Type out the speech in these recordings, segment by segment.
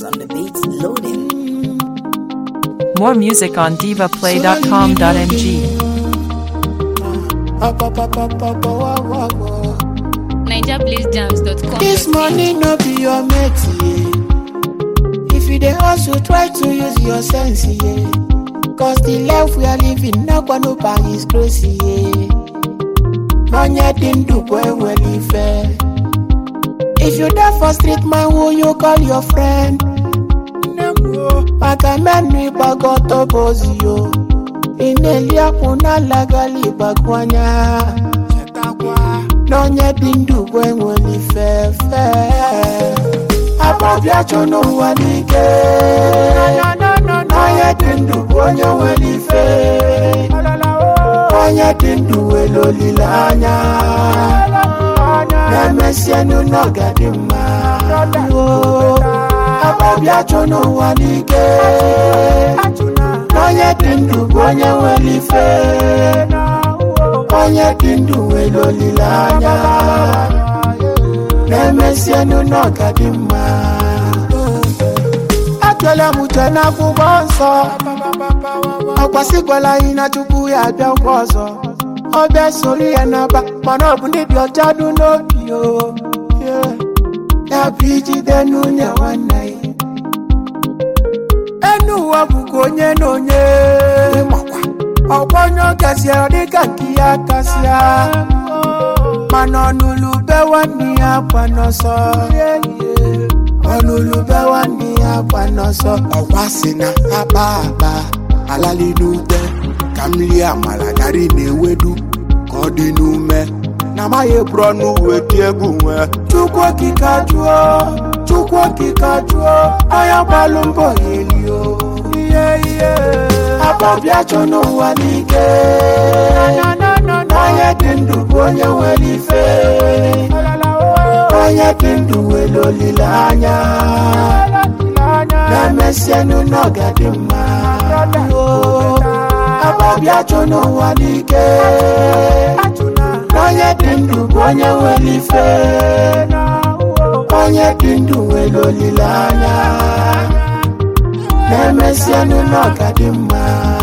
on the beats loading. More music on divaplay.com.ng. Up, up, up, up, up, oh, oh, oh, oh. NigerBlazeJams.com. This money no be your mate, yeah. If you dey hustle, try to use your sense, yeah. Cause the life we are living, not gonna buy is crazy, yeah. Money didn't do boy well ife. If you die for street man, who you call your friend? Maka menu ibagoto bozi yo. Inelia kuna lagali bagwanya. n'onye dị ndụ bụ enwere ifefe ababịachọ n'ụwa n'ike n'onye dị ndụ bụ onye nwere ife onye dị ndụ nwere olileanya na-emesienụ n'ọga dị mma ababịachọ n'ụwa n'ike n'onye dị ndụ bụ onye nwere ife onye dị ndụ nwere olileanya na-emesienụ n'ọga dị mma atụla m uche n'akwụkwọ nsọ ọkwasịkwala anyị na chukwu ya abịa ngwa ọzọ ọ bịa soro ya n'aba mana ọ bụ ndị dị ọcha dị n'obi o Yeah. ya bụ ijide n'unye nwanne ya enu ụwa bụkwa onye na onye ọkwa onye ọ gasịa dịka nke ya kasịa mana ọnụlụ be nwanne ya gba n'ọsọ ọnụlụ be nwanne ya gba n'ọsọ ọkwa si na akpa akpa alali n'ute ka m rie amala gari na ewedu ka ọ dị n'ume na amaghị eburu ọnụ weti egwu nwe chukwu okike ajụọ chukwu okike ajụọ anya gbalụ mbọ ya elio ihe ihe ababịa chọ n'ụwa n'ike onye dị ndụ bụ onye nwere ife onye dị ndụ nwere olileanya na-emesienụ n'ọga dị mma ababịa chọ n'ụwa n'ike onye dị ndụ bụ onye nwere ife onye dị ndụ nwere olileanya na-emesienụ n'ọga dị mma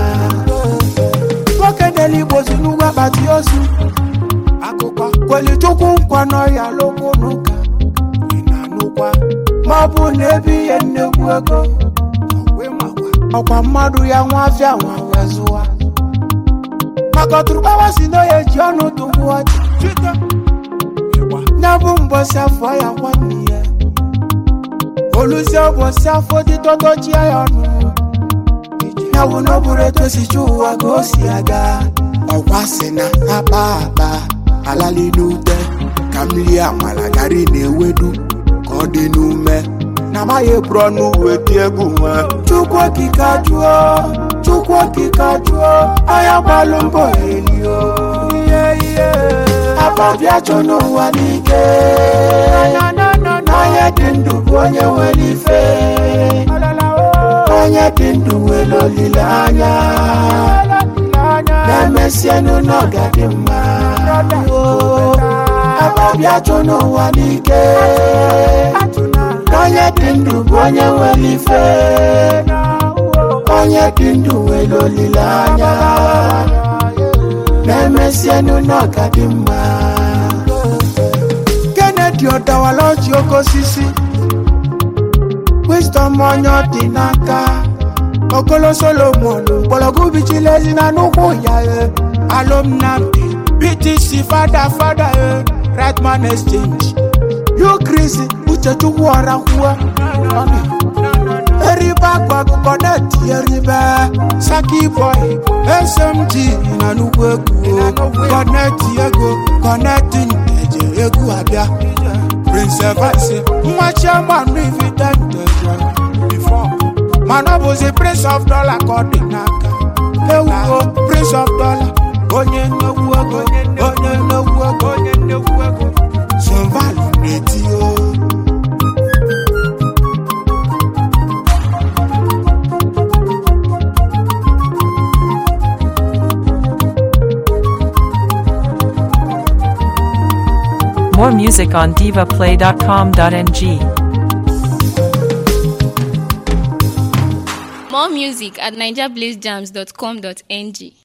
nwoke dere igbo si n'ugwu akpati ozu akụkọ kwelichukwu nkwa n'ọhịa lokwu n'ụka ị na-anụkwa ma ọ bụ na ebe ihe nnekwu ego ọkwa mmadụ ya nwa afịa nwa wee zụwa maka ọtụrụkpawa si na ya eji ọnụ tụgbu ọchị ya bụ mbọsị afọ ya nwanne ya oluzie ụbọchị afọ dị tọtọchie ya ọnụ ya bụ na ọ bụrụ etu osichi ụwa ka o si aga ọkwa si na akpa akpa alali n'ute ka m rie amala gari na ewedu ka ọ dị n'ume na amaghị eburu ọnụ weti egwu nwe chukwu okike ajụọ chukwu okike ajụọ anya gbalụ mbọ ya elio ihe ihe ababịa chọ n'ụwa n'ike onye dị ndụ bụ onye nwere ife onye dị ndụ nwere olileanya na-emesienụ n'ọga dị mma ababịa chọ n'ụwa n'ike onye dị ndụ bụ onye nwere ife onye dị ndụ nwere olileanya na-emesienụ n'ọga dị mma kennedy ọdawala ọjị oke osisi wisdom onye ọ dị n'aka okolo solomon mgbọrọgwụ bichilezi na nnukwu ya e alumnamdi btc fada fada e rightman exchange ukrisi uchechukwu ọrakwuo eribe akwa akụkọ neti eribe saki boy smg na nnukwu egwu kọneti ego kọneti nteje egwu abịa prince evans nwa chiamanụ ividente mana ọ bụzi prince of dollar ka ọ dị n'aka ewuo prince of dollar onye nnekwu ego onye nnekwu ego onye nnekwu ego sovalu na-eti o More music on divaplay.com.ng. More music at nigerblazejams.com.ng.